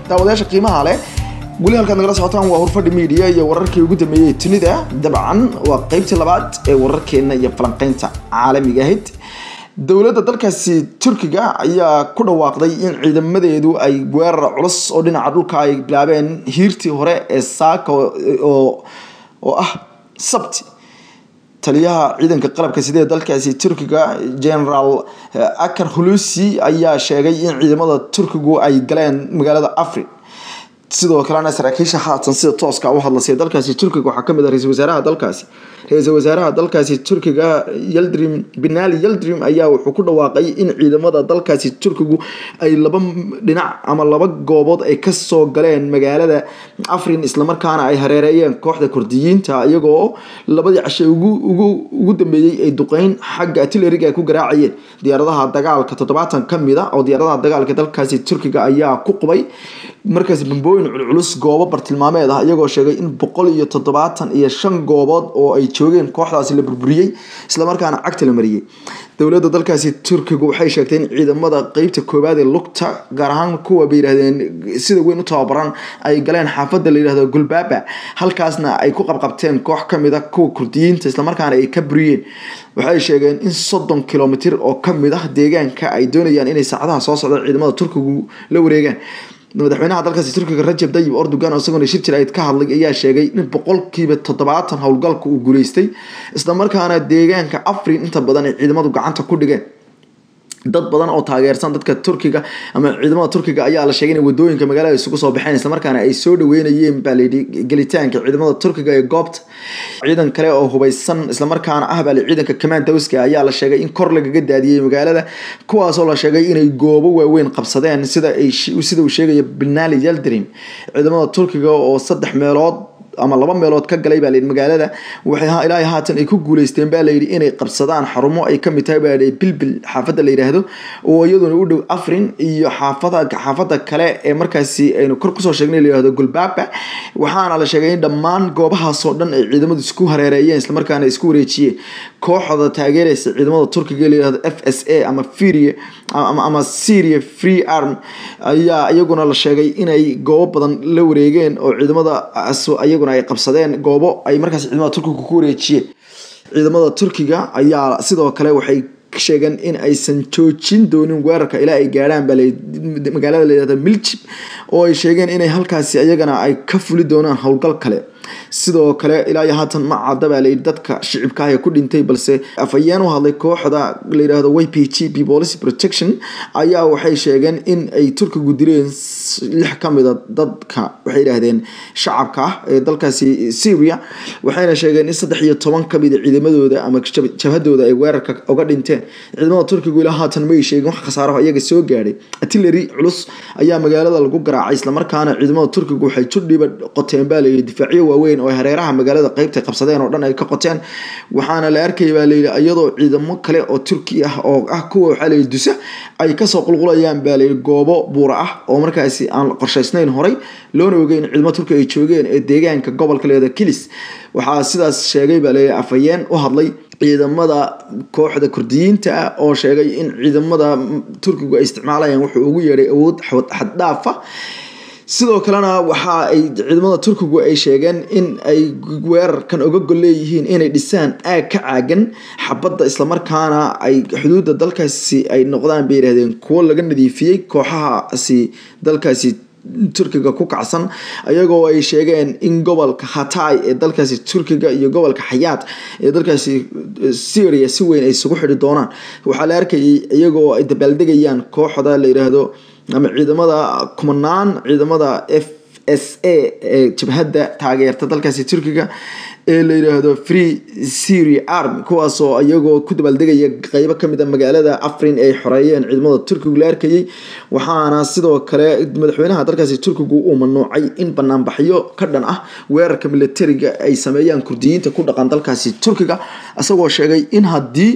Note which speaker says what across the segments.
Speaker 1: daawadayaasha qiimaha leh weli halkaad nagala socotaan waa horfadhi media iyo wararkii ugu dambeeyey tunida dabcan waa qeybtii labaad ee wararkeena iyo falanqeynta caalamiga ahayd dowladda dalkaasi turkiga ayaa ku dhawaaqday in ciidamadeedu ay weerar culus oo dhinaca dhulka ay bilaabeen hiirtii hore ee saaka oo oo ah sabti taliyaha ciidanka qalabka sidee dalkaasi turkiga general akar hulusi ayaa sheegay in ciidamada turkigu ay galeen magaalada afrin sidoo kalena saraakiisha haatan sida tooska u hadlasay dalkaasi turkiga waxaa kamid ah ra-iisul wasaaraha dalkaasi ra-iisul wasaaraha dalkaasi turkiga yaldrim binali yaldrim ayaa wuxuu ku dhawaaqay in ciidamada dalkaasi turkigu ay laba dhinac ama laba goobood ay kasoo galeen magaalada afrin islamarkaana ay hareereeyeen kooxda kurdiyiinta iyagoo labadii cashe ugu dambeeyey ay duqeyn xagga artilleriga ay ku garaacayeen diyaaradaha dagaalka toddobaatan kamid a oo diyaaradaha dagaalka dalkaasi turkiga ayaa ku qubay markaas bambooyin culculus goobo bartilmaameed ah iyagoo sheegay in boqol iyo toddobaatan iyo shan goobood oo ay joogeen kooxdaasi la burburiyey islamarkaana cagta la mariyey dowladda dalkaasi turkiga waxay sheegtay in ciidamada qeybta koowaad ee lugta gaar ahaan kuwa bay yidhahdeen sida weyn u tababaran ay galeen xaafadda la yidhahdo gulbaba halkaasna ay ku qabqabteen koox kamid a kuwa kurdiyiinta islamarkaana ay ka buriyeen waxay sheegeen in soddon kilomitr oo kamid ah deegaanka ay doonayaan inay saacadaha soo socda ciidamada turkigu la wareegaan madaxweynaha dalkaasi turkiga rajab dayib erdogan oo isaguna shir jirayd ka hadlay ayaa sheegay in boqolkiiba toddobaatan howlgalka uu guuleystay islamarkaana deegaanka afrin inta badan ay ciidamadu gacanta ku dhigeen dad badan oo taageersan dadka turkiga ama ciidamada turkiga ayaa la sheegay in wadooyinka magaalada isugu soo baxeen islamarkaana ay soo dhaweynayeen baa layidhi gelitaanka ciidamada turkiga ee goobta ciidan kale oo hubeysan islamarkaana ah baa ciidanka commandowska ayaa la sheegay in kor lagaga daadiyey magaalada kuwaasoo la sheegay inay goobo waaweyn qabsadeen sida ay sida uu sheegaya binali yaldrim ciidamada turkiga oo saddex meelood ama laba meelood ka galay baa layidhi magaalada waxay ilaahay haatan ay ku guuleysteen baa layidhi inay qabsadaan xarumo ay kamid tahay baa layidhi bilbil xaafadda la yidhaahdo oo iyaduna u dhow afrin iyo xaafada xaafadda kale ee markaasi aynu kor kusoo sheegnay la yidhahdo gulbaba waxaana la sheegay in dhammaan goobahaasoo dhan ay ciidamadu isku hareereeyeen islamarkaana isku wareejiyeen kooxda taageeraysa ciidamada turkiga la yidhahdo f s a ama firia ama syria free arm ayaa iyaguna la sheegay inay goobo badan la wareegeen oo ciidamada iyaguna ay qabsadeen goobo ay markaas ciidamada turkiga ku wareejiyeen ciidamada turkiga ayaa sidoo kale waxay sheegeen in aysan joojin doonin weerarka ilaa ay gaadhaan baa magaalada layihahda miljib oo ay sheegeen inay halkaasi iyagana ay ka fuli doonaan howlgal kale sidoo kale ilaa iyo haatan ma cadda baa layidhi dadka shicibka ah ee ku dhintay balse afhayeen u hadlay kooxda la yidhahdo y p g p policy protection ayaa waxay sheegeen in ay turkigu dileen lix ka mida dadka waxay yidhaahdeen shacabka ah ee dalkaasi syria waxayna sheegeen in saddex iyo toban ka mida ciidamadooda ama jabhadooda ay weerarka uga dhinteen ciidamada turkigu ilaa haatan may sheegin wax khasaaraho iyaga soo gaadhay artillery culus ayaa magaalada lagu garaacay islamarkaana ciidamada turkigu waxay judhiba qoteen baa layidhi difaacyo waaweyn oo hareeraha magaalada qeybta qabsadeen oo dhan ay ka qoteen waxaana la arkaya baa layidhi iyadoo ciidamo kale oo turki ah oo ah kuwa waxaa layidhi dusa ay kasoo qulqulayaan baa layidhi goobo buura ah oo markaasi aan qorshaysnayn horay loona ogeyn ciidamo turki ay joogeen ee deegaanka gobolka leeda kilis waxaa sidaas sheegay baa layidhi afhayeen u hadlay ciidamada kooxda kurdiyiinta ah oo sheegay in ciidamada turkigu ay isticmaalayaan wuxuu ugu yeedhay awood xaddhaafa sidoo kalena waxa ay ciidamada turkigu ay sheegeen in ay weerarkan oga gol leeyihiin inay dhisaan aag ka caagan xabadda islamarkaana ay xuduudda dalkaasi ay noqdaan bay yidhahdeen kuwo laga nadiifiyey kooxahaasi dalkaasi turkiga ku kacsan iyagoo ay sheegeen in gobolka hatay ee dalkaasi turkiga iyo gobolka xayaad ee dalkaasi syria si weyn ay isugu xidhi doonaan waxaa la arkayay iyagoo ay dabaaldegayaan kooxda la yidhaahdo ama ciidamada kumanaan ciidamada f s a ee jabhadda taageerta dalkaasi turkiga ee la yidhaahdo free syria army kuwaasoo iyagoo ku dabaaldegaya qeybo kamid a magaalada afrin ay xoreeyeen ciidamada turkigu la arkayay waxaana sidoo kale madaxweynaha dalkaasi turkigu uu mamnuucay in banaanbaxyo ka dhan ah weerarka militariga ay sameeyaan kurdiyiinta ku dhaqan dalkaasi turkiga isagoo sheegay in haddii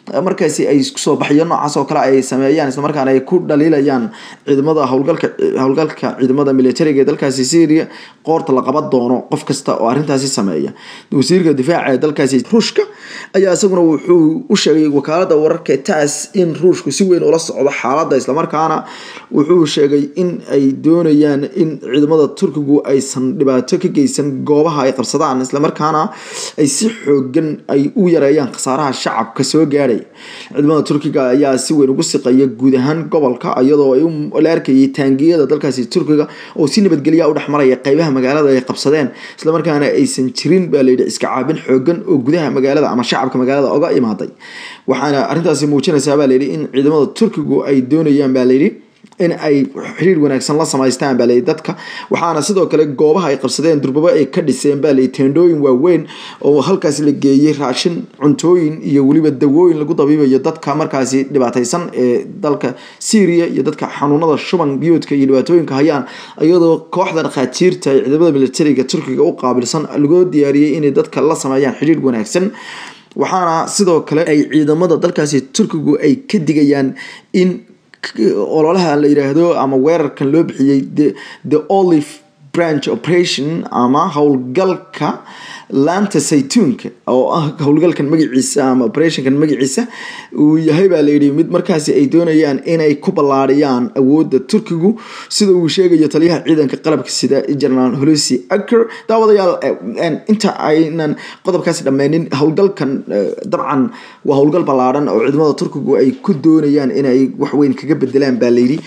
Speaker 1: markaasi ay soo baxyo noocaas oo kale ay sameeyaan islamarkaana ay ku dhaliilayaan ciidamada howlgalka howlgalka ciidamada militariga ee dalkaasi syria qoorta la qaban doono qof kasta oo arrintaasi sameeya wasiirka difaaca ee dalkaasi ruushka ayaa isaguna wuxuu u sheegay wakaalada wararka taas in ruushku si weyn ula socdo xaaladda islamarkaana wuxuu sheegay in ay doonayaan in ciidamada turkigu aysan dhibaato ka geysan goobaha ay qabsadaan islamarkaana ay si xoogan ay u yareeyaan khasaaraha shacabka soo gaadhay ciidamada turkiga ayaa si weyn ugu siqaya guud ahaan gobolka iyadoo ay la arkayay taangiyada dalkaasi turkiga oo si nabadgelya u dhexmaraya qeybaha magaalada ay qabsadeen islamarkaana aysan jirin baa layidhi iska caabin xoogan oo gudaha magaalada ama shacabka magaalada oga imaaday waxaana arrintaasi muujinaysaa baa layidhi in ciidamada turkigu ay doonayaan baa layidhi in ay xiriir wanaagsan la samaystaan baa layidhi dadka waxaana sidoo kale goobaha ay qabsadeen durbabo ay ka dhiseen baa layidhi teendhooyin waaweyn oo halkaasi la geeyey raashin cuntooyin iyo weliba dawooyin lagu dabiibayo dadka markaasi dhibaataysan ee dalka syria iyo dadka xanuunada shuban biyoodka iyo dhibaatooyinka hayaan iyadoo kooxda dhakhaatiirta ee ciidamada militariga turkiga u qaabilsan lagoo diyaariyey inay dadka la sameeyaan xiriir wanaagsan waxaana sidoo kale ay ciidamada dalkaasi turkigu ay ka digayaan in ololaha la yiraahdo ama weerarkan loo bixiyey the olive branch operation ama howlgalka laanta saytuunka oo ah howlgalkan magaciisa ama operationkan magaciisa uu yahay baa layidhi mid markaasi ay doonayaan inay ku ballaadhiyaan awoodda turkigu sida uu sheegayo taliyaha ciidanka qalabka sida generaal holusi aker daawadayaal inta aynan qodobkaasi dhammeynin howlgalkan dabcan waa howlgal ballaadhan oo ciidamada turkigu ay ku doonayaan inay waxweyn kaga bedelaan baa layidhi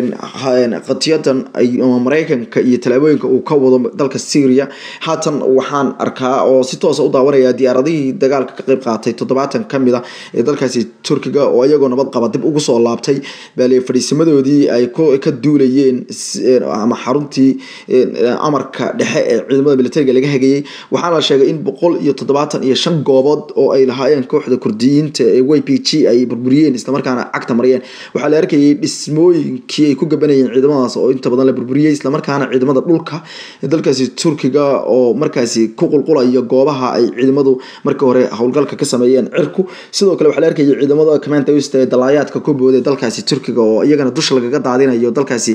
Speaker 1: qatiyadan ama mareykanka iyo tallaabooyinka uu ka wado dalka syria haatan waxaan arkaa oo si toosa u daawanaya diyaaradihii dagaalka ka qeyb qaatay toddobaatan kamid a ee dalkaasi turkiga oo iyagoo nabad qaba dib ugu soo laabtay baale fadhiisamadoodii ay ka duulayeen ama xaruntii amarka dhexe ee ciidamada militariga laga hagayey waxaana la sheegay in boqol iyo toddobaatan iyo shan goobood oo ay lahaayeen kooxda kurdiyiinta ee y p g ay burburiyeen islamarkaana cagta mariyeen waxaa la arkayay dhismooyinkii ay ku gabanayeen ciidamadaas oo inta badan la burburiyey islamarkaana ciidamada dhulka dalkaasi turkiga oo markaasi ku qulqula iyo goobaha ay ciidamadu markii hore howlgalka ka sameeyeen cirku sidoo kale waxaa la arkayay ciidamada command host ee dalaayaadka ku booday dalkaasi turkiga oo iyagana dusha lagaga daadinayo dalkaasi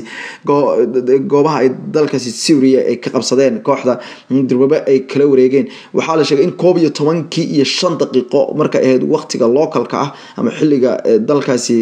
Speaker 1: goobaha ay dalkaasi syria ay ka qabsadeen kooxda durbabe ay kala wareegeen waxaa la sheegay in koob iyo tobankii iyo shan daqiiqo marka ahayd waqtiga localka ah ama xilliga dalkaasi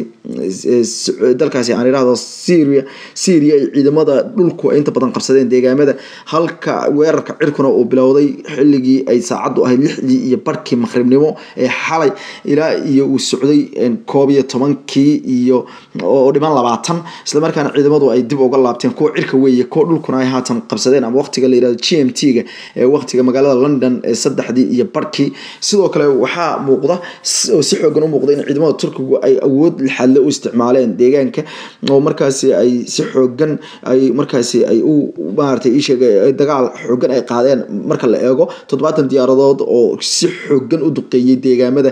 Speaker 1: dalkaasi aan idhahdo syria syria ay ciidamada dhulku ay inta badan qabsadeen deegaamada halka weerarka cirkuna uu bilowday xilligii ay saacaddu ahayd lixdii iyo barhkii maqribnimo ee xalay ilaa iyo uu socday koob iyo tobankii iyo oo dhiman labaatan islamarkaana ciidamadu ay dib uga laabteen kuwa cirka weeye kuwa dhulkuna ay haatan qabsadeen ama waqtiga la yirahdo g m t-ga ee waqtiga magaalada london ee saddexdii iyo barhkii sidoo kale waxaa muuqda oo si xoogan u muuqda in ciidamada turkigu ay awood lixaadle u isticmaaleen deegaanka oo markaasi ay si xoogan ay markaasi ay u maaragtay ii sheegay dagaal xoogan ay qaadeen marka la eego toddobaatan diyaaradood oo si xoogan u duqeeyey deegaamada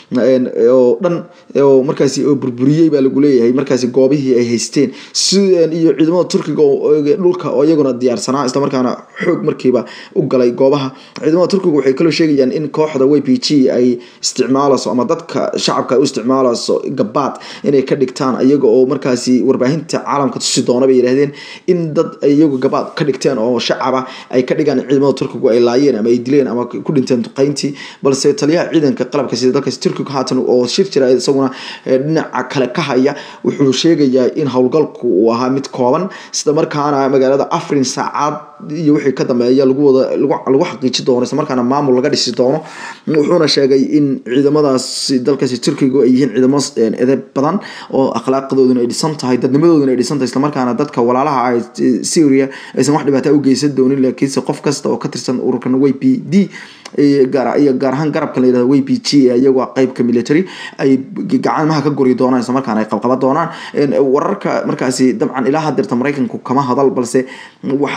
Speaker 1: oo dhan oo markaasi oo burburiyey baa lagu leeyahay markaasi goobihii ay haysteen iyo ciidamada turkiga dhulka oo iyaguna diyaarsanaa islamarkaana xoog markiiba u galay goobaha ciidamada turkiga waxay kaloo sheegayaan in kooxda y p g ay isticmaalayso ama dadka shacabka ay u isticmaalayso gabaad inay ka dhigtaan iyaga oo markaasi warbaahinta caalamka tusi doona bay yidhahdeen in dad iyagu gabaad ka dhigteen oo shacaba ay ka dhigaan ciidamada turkigu ay laayeen ama ay dileen ama ku dhinteen duqeyntii balse taliyaha ciidanka qalabka sida dalkaasi turkiga haatan oo shir jira isaguna dhinaca kale ka haya wuxuu sheegayaa in howlgalku uu ahaa mid kooban isla markaana magaalada afrin saacad iyo wixii ka dambeeya lagu wada lagu xaqiiji doono isla markaana maamul laga dhisi doono wuxuuna sheegay in ciidamadaas dalkaasi turkiga ay yihiin ciidamo edeb badan oo akhlaaqdooduna ay dhisan tahay dadnimadooduna ay dhisan tahay islamarkaana dadka walaalaha ah syria aysan wax dhibaata u geysan doonin laakiinse qof kasta oo ka tirsan ururkan y p d iyo gaar ahaan garabkan la yirahdo y p g ee iyagoo qeybka military ay gacamaha ka guri doonaan isla markaana ay qabqaba doonaan wararka markaasi dabcan ilaa hadeerta maraykanku kama hadal balse waxaa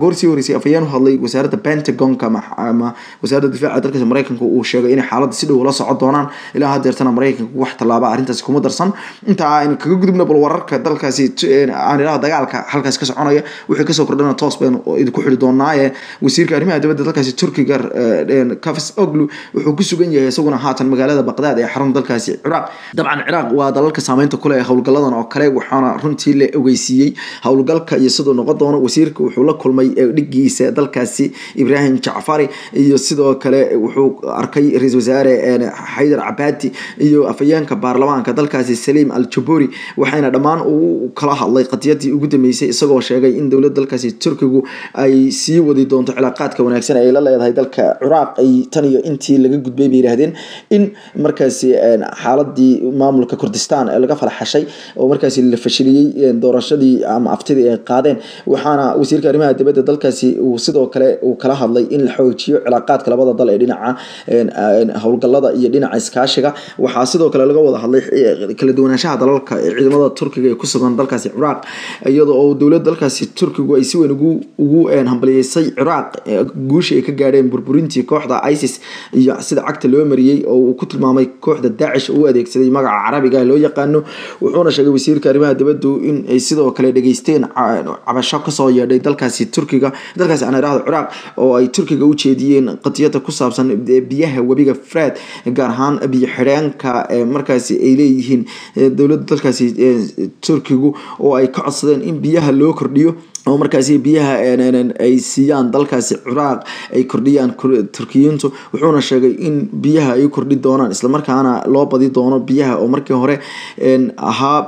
Speaker 1: goorsii horeysay afayeen u hadlay wasaaradda pentagonka ama wasaaradda difaaca dalkaasi maraykanka uu sheegay inay xaaladda si dhow la socon doonaan ilaa hadeertana maraykanka wax tallaaba arrintaasi kuma darsan intaa aynu kaga gudubna bal wararka dalkaasi aan ilaha dagaalka halkaasi ka soconaya wixii kasoo kordhana toos baynu idinku xidhi doonaaye wasiirka arrimaha dibadda dalkaasi turkiga kafis oglu wuxuu ku sugan yahay isaguna haatan magaalada baqdaad ee xarun dalkaasi ciraaq dabcan ciraaq waa dalalka saameynta kule ee howlgalladan oo kale waxaana runtii la ogeysiiyey howlgalka iyo siduu noqon doono wasiirka wuxuu la kulmay dhigiisa dalkaasi ibraahim jacfari iyo sidoo kale wuxuu arkay ra-isul wasaare xaydar cabaadi iyo afayeenka baarlamaanka dalkaasi saliim al jaburi waxayna dhammaan uu kala hadlay qadiyadii ugu dambeysay isagoo sheegay in dowladda dalkaasi turkigu ay sii wadi doonto cilaaqaadka wanaagsan ay la leedahay dalka ciraaq ay tan iyo intii laga gudbay bay yidhahdeen in markaasi xaaladii maamulka kurdistan ee laga falaxashay oo markaasi la fashiliyey doorashadii ama aftidii ay qaadeen waxaana wasiirka arrimaha dibadda dalkaasi uu sidoo kale uu kala hadlay in la xoojiyo cilaaqaadka labada dal ee dhinaca howlgallada iyo dhinaca iskaashiga waxaa sidoo kale laga wada hadlay kala duwanaanshaha dalalka ciidamada turkiga ee ku sugan dalkaasi ciraaq iyadoo oo dowladda dalkaasi turkigu ay si weyn ugu ugu hambaliyeysay ciraaq guusha ay ka gaadheen burburintii kooxda isis iyo sida cagta loo mariyey oo uu ku tilmaamay kooxda daacish u adeegsaday magaca carabiga loo yaqaano wuxuuna sheegay wasiirka arrimaha dibaddu in ay sidoo kale dhageysteen cabasho kasoo yeedhay dalkaasi turkiga dalkaasi aan idhaahdo ciraaq oo ay turkiga u jeediyeen qadiyada ku saabsan biyaha webiga fred gaar ahaan biyo xidheenka markaasi ay leeyihiin dowladda dalkaasi turkigu oo ay ka codsadeen in biyaha loo kordhiyo oo markaasi biyaha ay siiyaan dalkaasi ciraaq ay kordhiyaan turkiyiintu wuxuuna sheegay in biyaha ay kordhi doonaan islamarkaana loo badi doono biyaha oo markii hore ahaa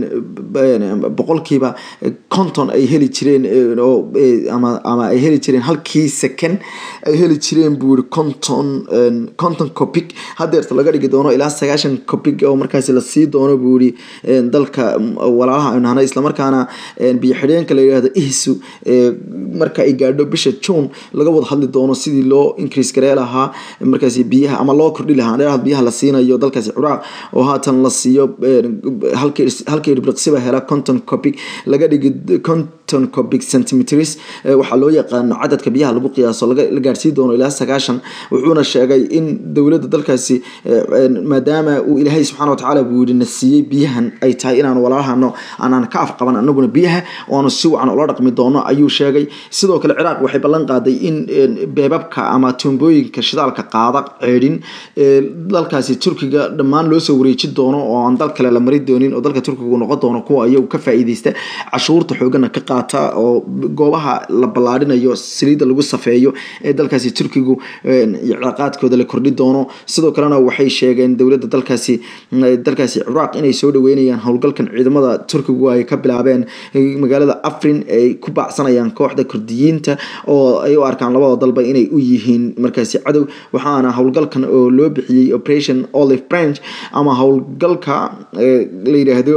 Speaker 1: boqolkiiba konton ay heli jireen ama ay heli jireen halkii second ay heli jireen buu yiri konton konton copic hadeerta laga dhigi doono ilaa sagaashan copic oo markaasi lasii doono buu yiri dalka walaalaha aynu nahnay islamarkaana biyo xidheenka la yidhahdo ihsu marka ay gaadho bisha june laga wada hadli doono sidii loo increase garee lahaa markaasi biyaha ama loo kordhi lahaa dheeraad biyaha la siinayo dalkaasi ciraaq oo haatan la siiyo halkii dhibriqsiba hela conton copic laga dhigi conton copic centimeters waxaa loo yaqaano cadadka biyaha lagu qiyaaso la gaadhsiin doono ilaa sagaashan wuxuuna sheegay in dowladda dalkaasi maadaama uu ilaahay subxaana watacaala buu yidhi na siiyey biyahan ay tahay inaan walaalahano aanaan ka afqaban anaguna biyaha oanu si wacan ula dhaqmi doono ayuu sheegay sidoo kale ciraaq waxay ballan qaaday in beebabka ama tuumbooyinka shidaalka qaada ceedhin dalkaasi turkiga dhammaan loo soo wareeji doono oo aan dal kale la mari doonin oo dalka turkigu noqon doono kuwa iyagu ka faa'iideysta cashuurta xoogana ka qaata oo goobaha la ballaadhinayo saliidda lagu safeeyo ee dalkaasi turkigu cilaaqaadkooda la kordhi doono sidoo kalena waxay sheegeen dowladda dalkaasi dalkaasi ciraaq inay soo dhaweynayaan howlgalkan ciidamada turkigu ay ka bilaabeen magaalada afrin ay ku baacsanayaan kooxda kurdiyiinta oo ay u arkaan labada dalba inay u yihiin markaasi cadow waxaana howlgalkan oo loo bixiyey operation olive branch ama howlgalka la yidhaahdo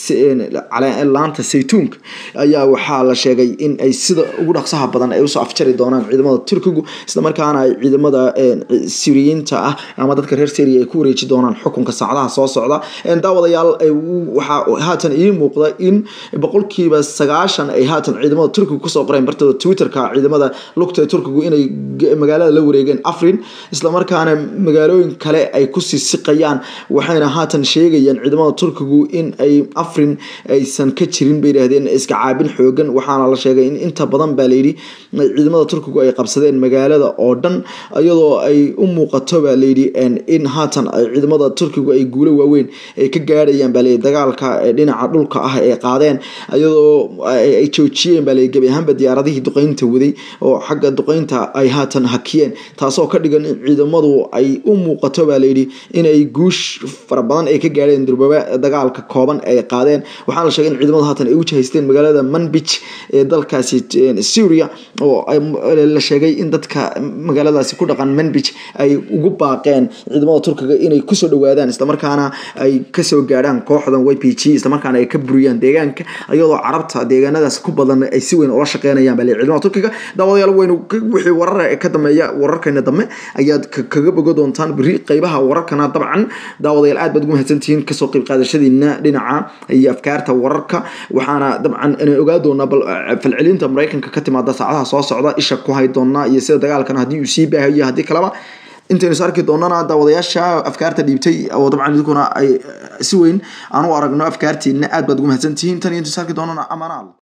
Speaker 1: laanta saytuunka ayaa waxaa la sheegay in ay sida ugu dhaqsaha badan ay usoo afjari doonaan ciidamada turkigu islamarkaana ay ciidamada siriyiinta ah ama dadka reer syria ay ku wareeji doonaan xukunka saacadaha soo socda daawadayaal waxaa haatan ii muuqda in boqolkiiba sagaashan ay haatan ciidamada turkiga kusoo qoreen bartooda twitterka ciidamada lugta ee turkigu inay magaalada la wareegeen afrin islamarkaana magaalooyin kale ay kusii siqayaan waxayna haatan sheegayaan ciidamada turkigu in ay afrin aysan ka jirin bay yidhahdeen iska caabin xoogan waxaana la sheegay in inta badan baa layidhi ciidamada turkigu ay qabsadeen magaalada oo dhan iyadoo ay u muuqato baa layidhi in haatan ciidamada turkigu ay guulo waaweyn ay ka gaadhayaan baa layidhi dagaalka dhinaca dhulka ah ee qaadeen iyadoo ay joojiyeen baa layidhi gebi ahaanba diyaaradihii duqeynta waday oo xagga duqeynta ay haatan hakiyeen taasoo ka dhigan in ciidamadu ay u muuqato baa layidhi inay guush fara badan ay ka gaadheen durbaba dagaalka kooban ay qaadeen waxaana la sheegay in ciidamadu haatan ay u jahaysteen magaalada manbij ee dalkaasi syria oo la sheegay in dadka magaaladaasi ku dhaqan manbij ay ugu baaqeen ciidamada turkiga inay kusoo dhawaadaan islamarkaana ay kasoo gaadhaan kooxdan y p g islamarkaana ay ka buriyaan deegaanka iyadoo carabta deegaanadaas ku badan ay si weyn ula shaqeynayaan baa ciidamada turkiga daawadayaal weynu wixii warar ka dambeeya wararkeena dambe ayaad kaga bogo doontaan beri qeybaha wararkana dabcan daawadayaal aad baad ugu mahadsantihiin kasoo qeyb qaadashadiina dhinaca iyo afkaarta wararka waxaana dabcan inay ogaa doonaa doonaa bal falcelinta maraykanka ka timaada saacadaha soo socda isha ku hay doonaa iyo sida dagaalkan haddii uu sii baahayo haddii kaleba intaynu is arki doonana daawadayaasha afkaarta dhiibtay oo dabcan idinkuna ay si weyn aan u aragno afkaartiina aad baad ugu mahadsantihiin tan iyo intu is arki doonana amaanaal